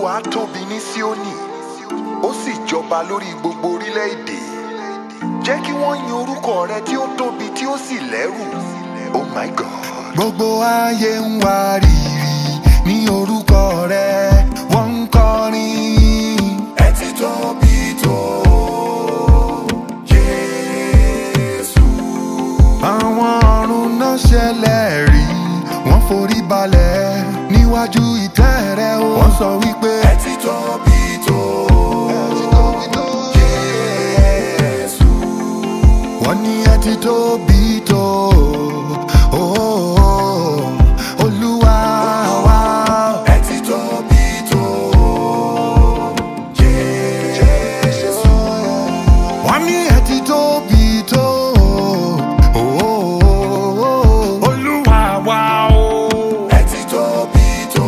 olúwa tóbi ní síónì ó sì jọba lórí gbogbo orílẹ̀-èdè jẹ́ kí wọ́n yin orúkọ rẹ tí ó tóbi tí ó sì lẹ́rù oh my god. gbogbo ayé ń wárìrì ní orúkọ rẹ wọ́n ń kọrin. ẹ ti tóbi tó jésù. àwọn ọ̀run náà ṣẹlẹ̀ rí wọ́n forí balẹ̀ níwájú ìtẹ́ rẹ o. wọ́n sọ wípé ẹ ti tóbi tó jésù. wọ́n ní ẹ ti tóbi tó oh, olúwa wa. ẹ ti tóbi tó jésù. wọ́n ní ẹ ti tóbi tó oh, olúwa wa o. ẹ ti tóbi tó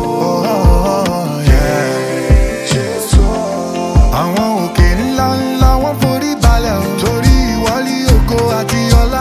jésù. àwọn òkè ńlá ńlá wọ́n forí balẹ̀ o. torí ìwọlé ògo àti ọlá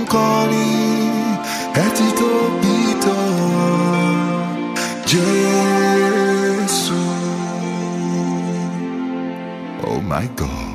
kọrin ẹ ti tóbi tó Jésù. Oh my God.